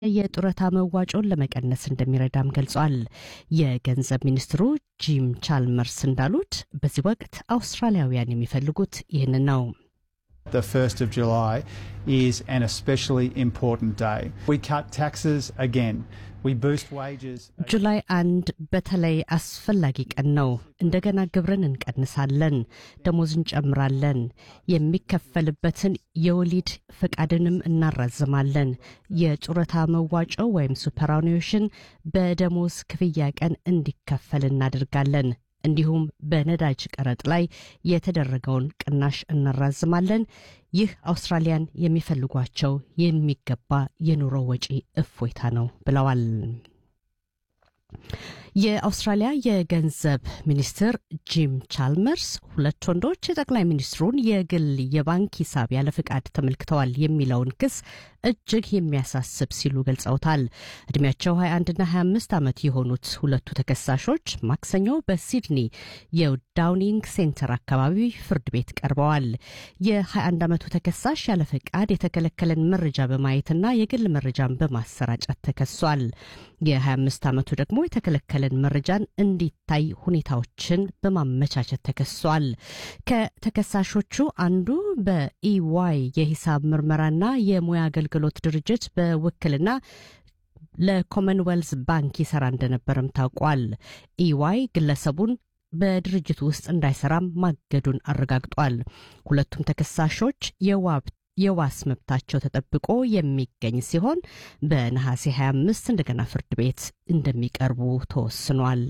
የጡረታ መዋጮን ለመቀነስ እንደሚረዳም ገልጿል። የገንዘብ ሚኒስትሩ ጂም ቻልመርስ እንዳሉት በዚህ ወቅት አውስትራሊያውያን የሚፈልጉት ይህንን ነው። The 1st of July is an especially important day. We cut taxes again. We boost wages. ጁላይ አንድ በተለይ አስፈላጊ ቀን ነው። እንደገና ግብርን እንቀንሳለን፣ ደሞዝ እንጨምራለን፣ የሚከፈልበትን የወሊድ ፈቃድንም እናራዝማለን። የጡረታ መዋጮ ወይም ሱፐራኒዌሽን በደሞዝ ክፍያ ቀን እንዲከፈል እናደርጋለን። እንዲሁም በነዳጅ ቀረጥ ላይ የተደረገውን ቅናሽ እናራዝማለን። ይህ አውስትራሊያን የሚፈልጓቸው የሚገባ የኑሮ ወጪ እፎይታ ነው ብለዋል። የአውስትራሊያ የገንዘብ ሚኒስትር ጂም ቻልመርስ ሁለት ወንዶች የጠቅላይ ሚኒስትሩን የግል የባንክ ሂሳብ ያለ ፍቃድ ተመልክተዋል የሚለውን ክስ እጅግ የሚያሳስብ ሲሉ ገልጸውታል። እድሜያቸው 21ና 25 ዓመት የሆኑት ሁለቱ ተከሳሾች ማክሰኞ በሲድኒ የዳውኒንግ ሴንተር አካባቢ ፍርድ ቤት ቀርበዋል። የ21 ዓመቱ ተከሳሽ ያለ ፈቃድ የተከለከለን መረጃ በማየትና የግል መረጃን በማሰራጨት ተከሷል። የ25 ዓመቱ ደግሞ የተከለከለን መረጃን እንዲታይ ሁኔታዎችን በማመቻቸት ተከሷል። ከተከሳሾቹ አንዱ በኢዋይ የሂሳብ ምርመራና የሙያ አገልግሎት ድርጅት በውክልና ለኮመንዌልዝ ባንክ ይሰራ እንደነበረም ታውቋል። ኢዋይ ግለሰቡን በድርጅቱ ውስጥ እንዳይሰራም ማገዱን አረጋግጧል። ሁለቱም ተከሳሾች የዋብ የዋስ መብታቸው ተጠብቆ የሚገኝ ሲሆን በነሐሴ 25 እንደገና ፍርድ ቤት እንደሚቀርቡ ተወስኗል።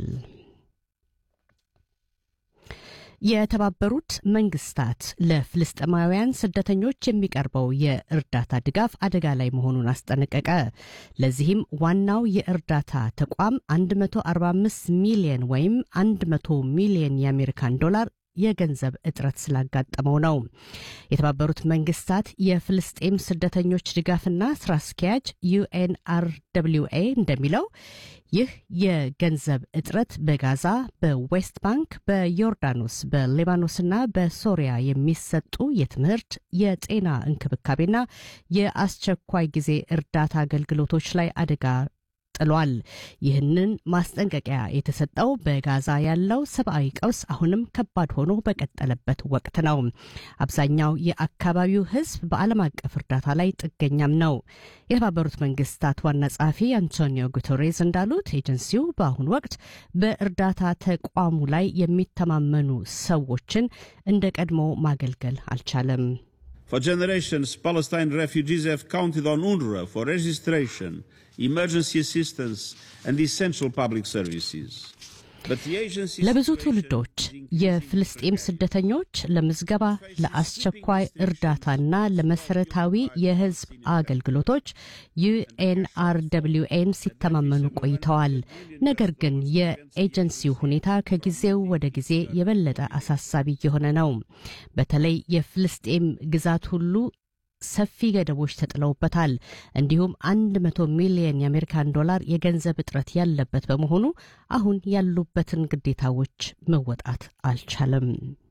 የተባበሩት መንግስታት ለፍልስጤማውያን ስደተኞች የሚቀርበው የእርዳታ ድጋፍ አደጋ ላይ መሆኑን አስጠነቀቀ። ለዚህም ዋናው የእርዳታ ተቋም 145 ሚሊየን ወይም 100 ሚሊየን የአሜሪካን ዶላር የገንዘብ እጥረት ስላጋጠመው ነው። የተባበሩት መንግስታት የፍልስጤም ስደተኞች ድጋፍና ስራ አስኪያጅ ዩኤንአርደብሊውኤ እንደሚለው ይህ የገንዘብ እጥረት በጋዛ፣ በዌስት ባንክ፣ በዮርዳኖስ፣ በሊባኖስና በሶሪያ የሚሰጡ የትምህርት፣ የጤና እንክብካቤና የአስቸኳይ ጊዜ እርዳታ አገልግሎቶች ላይ አደጋ ጥሏል። ይህንን ማስጠንቀቂያ የተሰጠው በጋዛ ያለው ሰብአዊ ቀውስ አሁንም ከባድ ሆኖ በቀጠለበት ወቅት ነው። አብዛኛው የአካባቢው ሕዝብ በዓለም አቀፍ እርዳታ ላይ ጥገኛም ነው። የተባበሩት መንግስታት ዋና ጸሐፊ አንቶኒዮ ጉተሬዝ እንዳሉት ኤጀንሲው በአሁኑ ወቅት በእርዳታ ተቋሙ ላይ የሚተማመኑ ሰዎችን እንደ ቀድሞ ማገልገል አልቻለም። For generations, Palestine refugees have counted on UNRWA for registration, emergency assistance, and essential public services. ለብዙ ትውልዶች የፍልስጤም ስደተኞች ለምዝገባ፣ ለአስቸኳይ እርዳታና ለመሰረታዊ የህዝብ አገልግሎቶች ዩኤንአርደብሊውኤን ሲተማመኑ ቆይተዋል። ነገር ግን የኤጀንሲው ሁኔታ ከጊዜው ወደ ጊዜ የበለጠ አሳሳቢ እየሆነ ነው። በተለይ የፍልስጤም ግዛት ሁሉ ሰፊ ገደቦች ተጥለውበታል። እንዲሁም አንድ መቶ ሚሊየን የአሜሪካን ዶላር የገንዘብ እጥረት ያለበት በመሆኑ አሁን ያሉበትን ግዴታዎች መወጣት አልቻለም።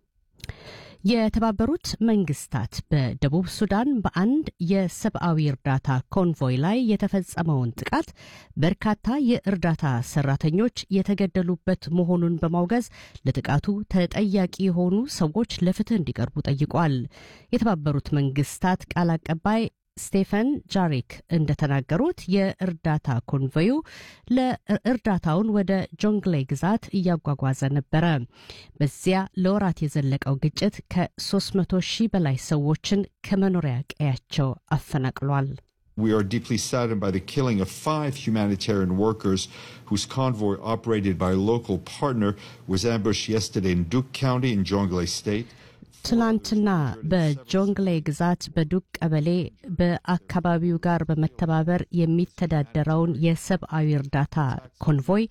የተባበሩት መንግስታት በደቡብ ሱዳን በአንድ የሰብአዊ እርዳታ ኮንቮይ ላይ የተፈጸመውን ጥቃት በርካታ የእርዳታ ሰራተኞች የተገደሉበት መሆኑን በማውገዝ ለጥቃቱ ተጠያቂ የሆኑ ሰዎች ለፍትህ እንዲቀርቡ ጠይቋል። የተባበሩት መንግስታት ቃል አቀባይ ስቴፈን ጃሪክ እንደተናገሩት የእርዳታ ኮንቮዩ ለእርዳታውን ወደ ጆንግሌ ግዛት እያጓጓዘ ነበረ። በዚያ ለወራት የዘለቀው ግጭት ከ300 ሺህ በላይ ሰዎችን ከመኖሪያ ቀያቸው አፈናቅሏል። We are deeply saddened by the killing of five humanitarian workers whose convoy, operated by a local partner, was ambushed yesterday in Duke County in Jonglei State. ትናንትና በጆንግሌ ግዛት በዱቅ ቀበሌ በአካባቢው ጋር በመተባበር የሚተዳደረውን የሰብአዊ እርዳታ ኮንቮይ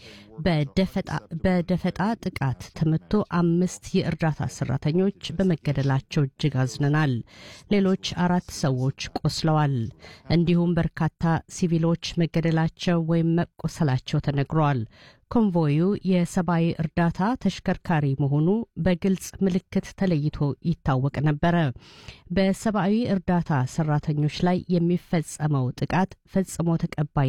በደፈጣ ጥቃት ተመቶ አምስት የእርዳታ ሰራተኞች በመገደላቸው እጅግ አዝነናል። ሌሎች አራት ሰዎች ቆስለዋል። እንዲሁም በርካታ ሲቪሎች መገደላቸው ወይም መቆሰላቸው ተነግሯል። ኮንቮዩ የሰብአዊ እርዳታ ተሽከርካሪ መሆኑ በግልጽ ምልክት ተለይቶ ይታወቅ ነበረ። በሰብአዊ እርዳታ ሰራተኞች ላይ የሚፈጸመው ጥቃት ፈጽሞ ተቀባይ